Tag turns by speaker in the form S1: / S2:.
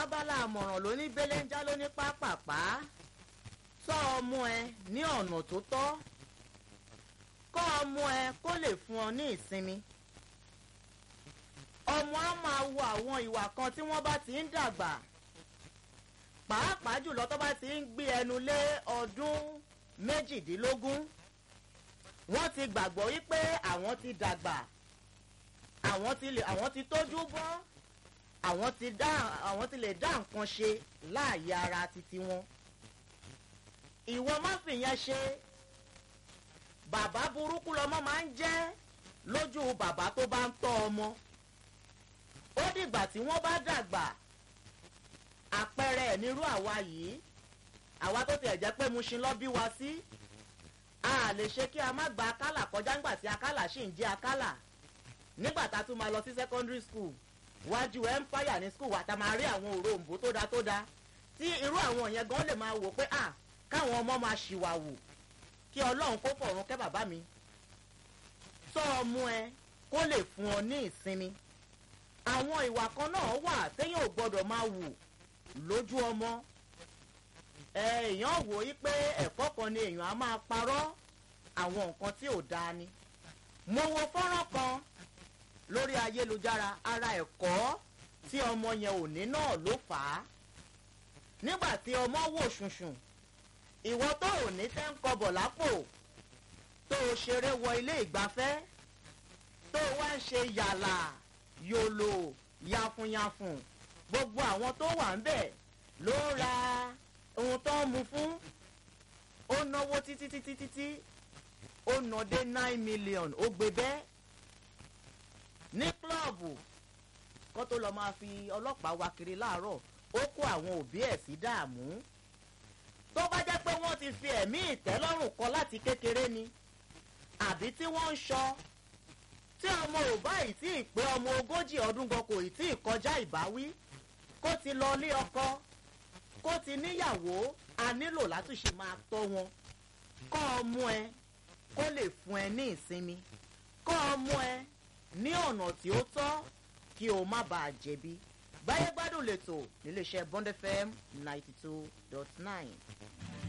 S1: abala àmọ̀ràn ló ní belenja ló ní pápápá tọ́ ọmọ ẹ ní ọ̀nà tó tọ́ kọ́ ọmọ ẹ kó lè fún ọ ní ìsinmi ọmọ á máa wo àwọn ìwà kan tí wọ́n bá ti ń dàgbà pàápàá jùlọ tó bá ti ń gbé ẹnu lé ọdún méjìdínlógún wọ́n ti gbàgbọ́ wípé àwọn ti dàgbà àwọn ti lè àwọn ti tójú bọ́ àwọn ti dá àwọn ti lè dá nǹkan ṣe láàyè ara titi wọn ìwọ má fìyẹn ṣe bàbá burúkú lọmọ máa ń jẹ́ lójú bàbá tó bá ń tọ́ ọmọ ó dìgbà tí wọ́n bá dàgbà àpẹẹrẹ ẹ̀ nírú àwa yìí àwa tó tiẹ̀ jẹ́ pé Mushin lọ bí wa sí a lè ṣe kí a má gba akálà kọjá nígbà tí akálà ṣì ń jẹ́ akálà nígbà tá a tún máa lọ sí secondary school wájú empire ní school wa tá a máa rí àwọn òrombó tó da tó da tí irú àwọn yẹn gan lè máa wò pé à káwọn ọmọ máa ṣìwàwò kí ọlọ́run kó fọ̀run kẹ́ bàbá mi tọ́ ọmọ ẹ kó lè fún ọ ní ìsinmi àwọn ìwà kan náà wà téèyàn ò gbọ́dọ̀ máa wù lójú ọmọ èèyàn wò í pé ẹ̀kọ́ kan ni èèyàn á máa parọ́ àwọn nǹkan tí ò dáa ni mo wo fọ́nrán kan lórí ayélujára ara ẹ̀kọ́ tí ọmọ yẹn ò ní náà ló fà á nígbà tí ọmọ wò ṣùnṣùn ìwọ tó ò ní tẹ́ ń kọbọ̀ lápò tó o ṣeré wọ ilé ìgbafẹ́ tó o wá ń ṣe yàlà yòlò yafunyafun gbogbo àwọn tó wà ń bẹ̀ ló ra ohun tó ń mu fún ó náwó títí títí títí ó ná dé nine million ó gbé bẹ́ẹ̀ ní klọ́ọ̀bù kó tó lọ máa fi ọlọ́pàá wa kiri láàárọ̀ ó kó àwọn òbí ẹ̀ sí dààmú tó bá jẹ́ pé wọ́n ti fi ẹ̀mí ìtẹ́lọ́rùn kọ láti kékeré ni àbí tí wọ́n ń ṣọ́ tí ọmọ ò bá ì tí ì pé ọmọ ogójì ọdún gan kò ì tí ì kọjá ìbáwí kó ti lọ lé ọkọ kó ti níyàwó a nílò láti ṣe máa tọ́ wọn kọ́ ọmọ ẹ kó lè fún ẹ ní ìsinmi kọ́ ọmọ ẹ ní ọ̀nà tí ó tọ́ kí o má bàa jẹ̀bi báyé gbádùn lẹ́tọ̀ níléeṣẹ́ Bond FM ninety two dot nine.